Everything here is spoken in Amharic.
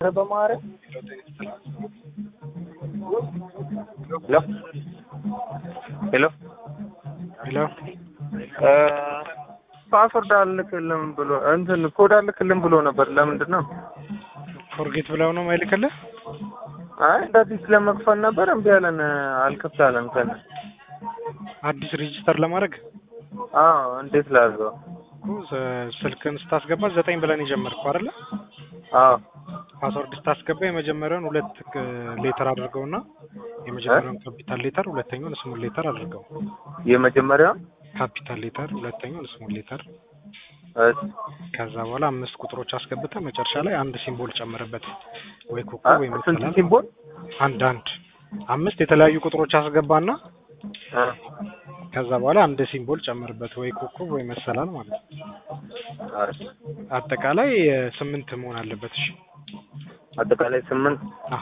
በማረግ ሄሎ ሄሎ ሄሎ ፓስወርድ አልክልም ብሎ እንትን ኮድ አልክልም ብሎ ነበር። ለምንድን ነው? ፎርጌት ብለው ነው ማይልክልህ? አይ እንደ አዲስ ለመክፈል ነበር እምቢ አለን። አልከፍት አለን ከነ አዲስ ሬጂስተር ለማድረግ አዎ እንዴት ላድርገው? እኮ ስ- ስልክን ስታስገባ ዘጠኝ ብለን የጀመርከው አይደለ? አዎ ፓስወርድ ስታስገባ የመጀመሪያውን ሁለት ክ- ሌተር አድርገውና የመጀመሪያውን ካፒታል ሌተር ሁለተኛውን ስሞል ሌተር አድርገው። የመጀመሪያው ካፒታል ሌተር ሁለተኛውን ስሞል ሌተር እሺ ከዛ በኋላ አምስት ቁጥሮች አስገብተህ መጨረሻ ላይ አንድ ሲምቦል ጨምርበት ወይ አ- ኮከብ ወይ ስንት መሰላል ሲምቦል? አንድ አንድ አምስት የተለያዩ ቁጥሮች አስገባና አ ከዛ በኋላ አንድ ሲምቦል ጨምርበት ወይ ኮከብ ወይ መሰላል ማለት ነው። እሺ አጠቃላይ እ፣ ስምንት መሆን አለበት። እሺ አጠቃላይ ስምንት አ